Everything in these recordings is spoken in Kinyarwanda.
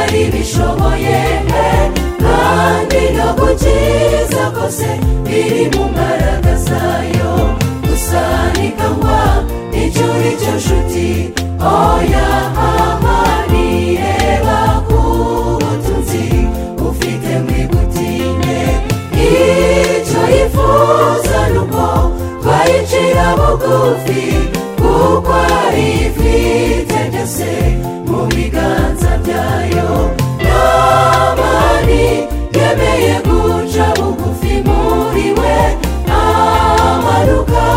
ibishoboye pe kandi no gukiza kose biri mu mbaraga zayo gusa ni kangwa icyo uri cyo nshuti oya mama nireba ku butunzi ufite mwibutinde icyo yifuza ni uko twayicira bugufi kuko ari ifite byose mu biganza byayo namani yemeye guca bugufi muri we amanuka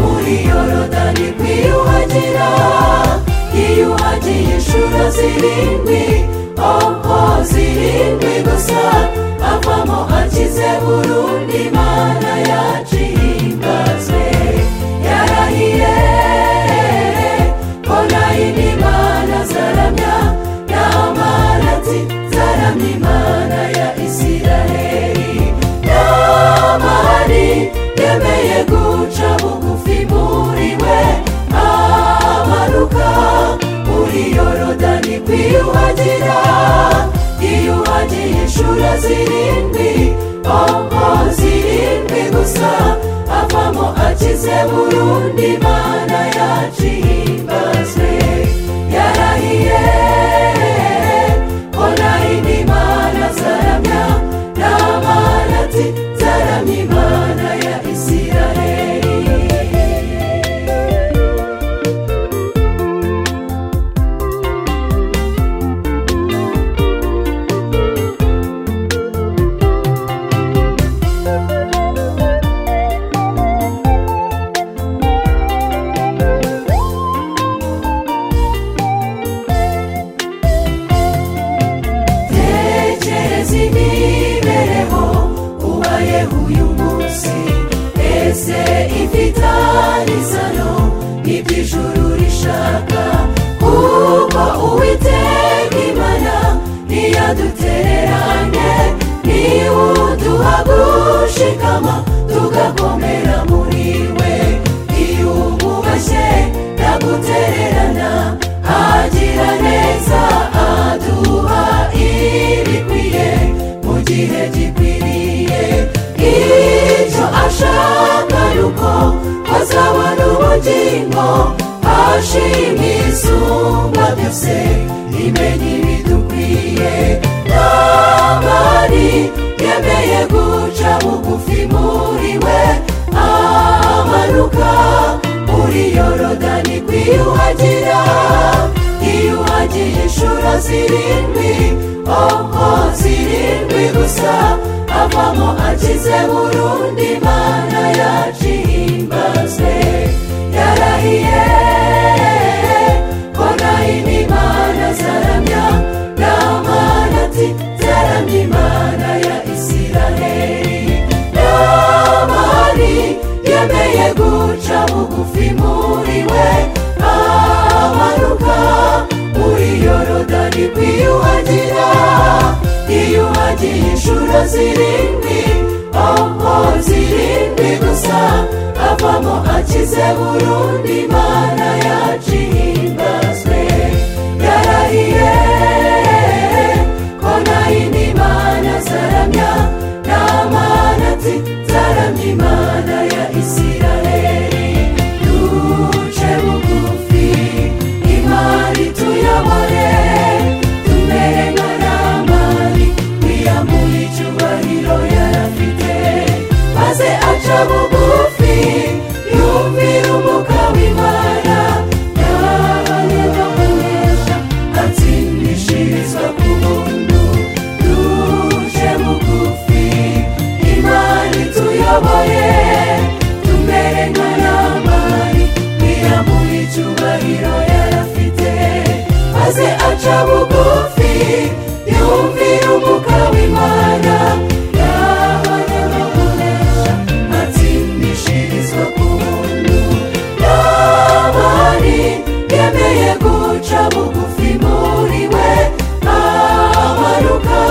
muri yorodani kwiyuhagira yiyuhagiye inshuro zirindwi oho zirindwi gusa avamo akize burundu imana yaciye ingaze yarahiye ko nayo imana zaramya n'amara ati zaramya imana ya isiraheli n'amani yemeye guca bugufi muri we amanuka muri yorodani kwiyuhagira yiyuhagiye inshuro zirindwi oho zirindwi gusa avamo akize burundu imana yaciye imbaze yarahiye ko nayo imana zaramya n'amana ati zaramya imana ya isiraheli tekereza imibereho ubayeho uyu munsi ese ifitanye isano n'iby'ijuru rishaka kuko uwiteka imana ntiyadutereranye niba uduha gushikama tugakomera muri we iyo umubashye nagutererana agira neza aduha ibikwiye mu gihe gikwiriye icyo ashaka ni uko azabona ubugingo ashima isumba byose imenya ibidukwiye n'amani yemeye guca bugufi muri we amanuka muri yorodani kwiyuhagira yiyuhagiye inshuro zirindwi oho zirindwi gusa avamo akize burundu imana yaciye imbaze yarahiye ko nayo imana zaramya n'amana ati zaramya imana ya isiraheli n'amani yemeye guca bugufi muri we amanuka muri yorodani kwiyuhagira yiyuhagiye inshuro zirindwi oho zirindwi gusa avamo akize burundu imana yaciye imbaze yarahiye ko nayo imana zaramya n'amana ati zaramya imana ya isiraheli duce bugufi imari tuyobore tumere nka ramani wiyamuha icyubahiro yarafite maze aca bugufi yumvira umuka w'imana yayoboresha atsindishirizwa ku buntu duje bugufi imana ituyoboye tumere nka ramani wiyamuha icyubahiro yarafite maze aca bugufi yumvira umuka w'imana yabayoboresha atsindishirizwa ku buntu n'abari yemeye guca bugufi muri we amanuka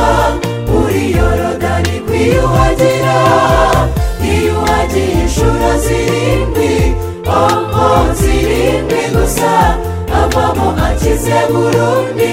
muri yorodani kwiyuhagira yiyuhagiye inshuro zirindwi oho zirindwi gusa avamo akize burundu